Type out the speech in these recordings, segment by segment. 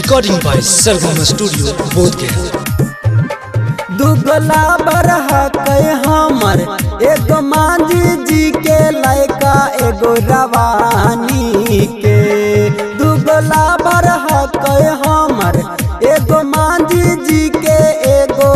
Recording by Sargama Studio, Bodhgaya. दुगला बरह के हमर एगो मांझी जी के लैका एगो रवानी के दुगला बरह के हमर एगो मांझी जी के एगो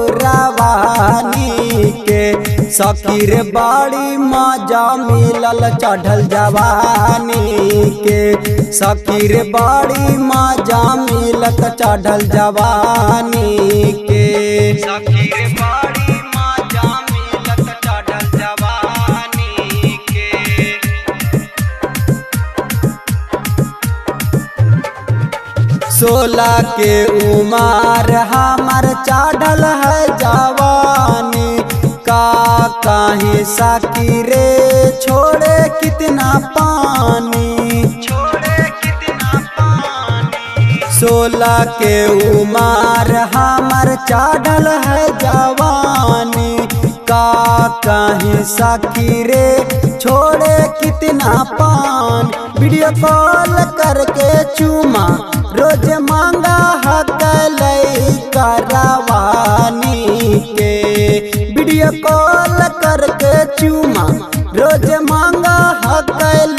रवानी के सकीर बाड़ी मजा मिलल चढ़ल जवानी के सकीर बाड़ी मजा मिलत चढ़ल जवानी के सकीर बाड़ी मजा मिलत चढ़ल जवानी के सोलह के उमर हमर चढ़ल है जवानी का कहीं साकी रे छोड़े कितना पानी छोड़े कितना पानी सोलह के उमर हमर चढ़ल है जवानी का कहीं साकी रे छोड़े कितना पान वीडियो कॉल करके चूमा रोज मांगा हक करवानी के वीडियो कॉल करके चूमा रोज मांगा हक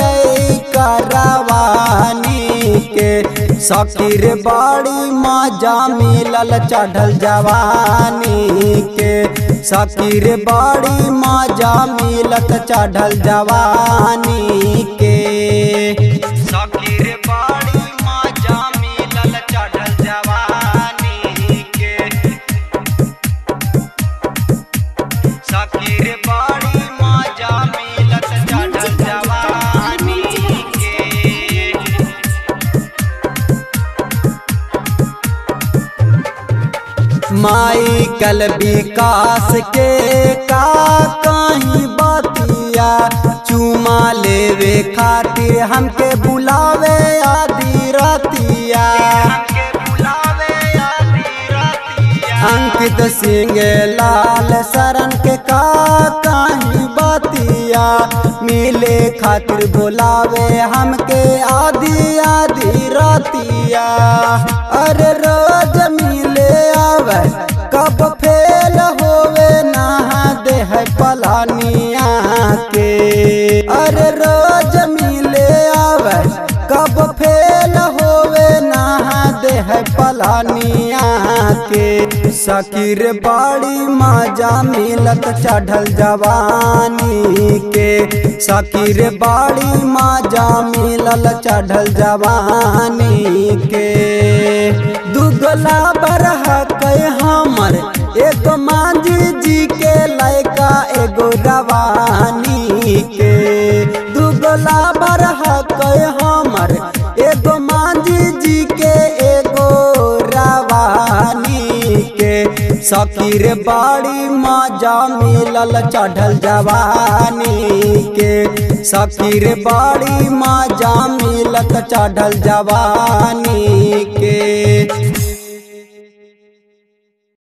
करवानी के सकीर बाड़ी मजा मिलल चढ़ल जवानी के सकीर बाड़ी मजा मिलत चढ़ल जवानी के सकीर बाड़ी मजा मिलल चढ़ल जवानी के सकीर बाड़ी मजा मिलत चढ़ल जवानी के माई कल विकास के का कहीं बतिया चुमा लेवे खातिर हमके बुलावे आदि रतिया अंकित सिंह लाल शरण के का कहीं बतिया मिले खातिर बुलावे हमके आदि आदि रतिया अरे रोज मिले आवे कब फेल होवे नहा दे है पलानिया के अरे रोज मिले आवे कब फेल होवे नहा दे है पलानिया के सकीर बाड़ी मजा मिलत चढ़ल जवानी के सकीर बाड़ी मजा मिलल चढ़ल जवानी के दुगला बरह के हमर एगो मांझी जी के लैका एगो रवानी के दुगला बरह के हमर एगो मांझी जी के एगो रवानी के सकीर बाड़ी मजा मिलल चढ़ल जवानी के सकीर बाड़ी मजा मिलत चढ़ल जवानी के